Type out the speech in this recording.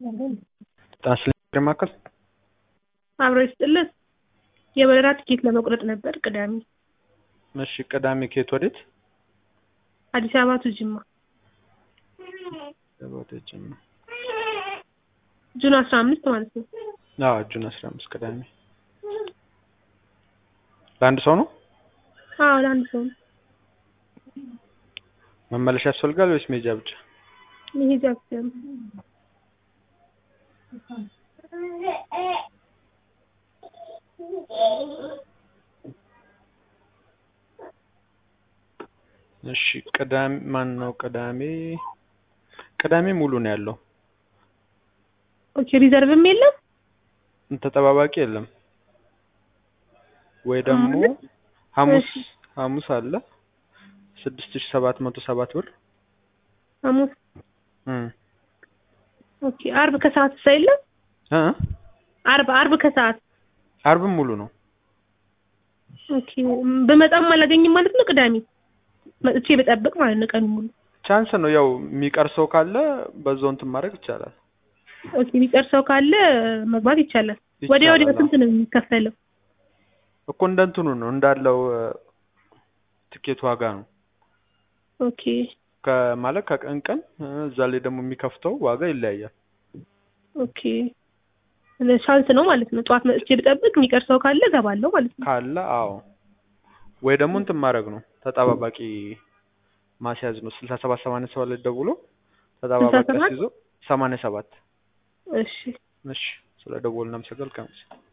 ጣና ማዕከል አብሮ ይስጥልን። የበረራ ትኬት ለመቁረጥ ነበር ቅዳሜ እሺ ቅዳሜ ከየት ወዴት? አዲስ አበባ ቱ ጅማ ወደ ጅማ ጁን አስራ አምስት ማለት ነው። አዎ ጁን አስራ አምስት ቅዳሜ ለአንድ ሰው ነው? አዎ ለአንድ ሰው ነው። መመለሻ ያስፈልጋል ወይስ ሜጃ ብቻ? መሄጃ ብቻ ነው። እሺ ቅዳሜ ማን ነው? ቅዳሜ ቅዳሜ ሙሉ ነው ያለው። ኦኬ ሪዘርቭም የለም? ተጠባባቂ የለም ወይ ደግሞ ሐሙስ እሺ። ሐሙስ አለ ስድስት ሺህ ሰባት መቶ ሰባት ብር ሐሙስ እም ኦኬ። አርብ ከሰዓት ሳ የለም? እ አርብ አርብ ከሰዓት አርብም ሙሉ ነው። ኦኬ። ብመጣም አላገኝም ማለት ነው። ቅዳሜ መጥቼ በጠብቅ ማለት ነው ቀኑ ሙሉ። ቻንስ ነው ያው የሚቀር ሰው ካለ በዛው እንትን ማድረግ ይቻላል። ኦኬ የሚቀር ሰው ካለ መግባት ይቻላል። ወዲያ ወዲያ ይቻላል። ስንት ነው የሚከፈለው? እኮ እንደ እንትኑ ነው እንዳለው እ፣ ትኬት ዋጋ ነው ኦኬ ከማለት ከቀን ቀን እ፣ እዛ ላይ ደግሞ የሚከፍተው ዋጋ ይለያያል። ኦኬ ቻንስ ነው ማለት ነው። ጠዋት መጥቼ ብጠብቅ የሚቀር ሰው ካለ እገባለሁ ማለት ነው። ካለ አዎ፣ ወይ ደግሞ እንትን ማድረግ ነው ተጠባባቂ ማስያዝ ነው። ስልሳ ሰባት ሰማንያ ሰባት ላይ ደውሎ ተጠባባቂ 67? አስይዞ ሰማንያ ሰባት እሺ እሺ፣ ስለ ደወልን አመሰግናለሁ።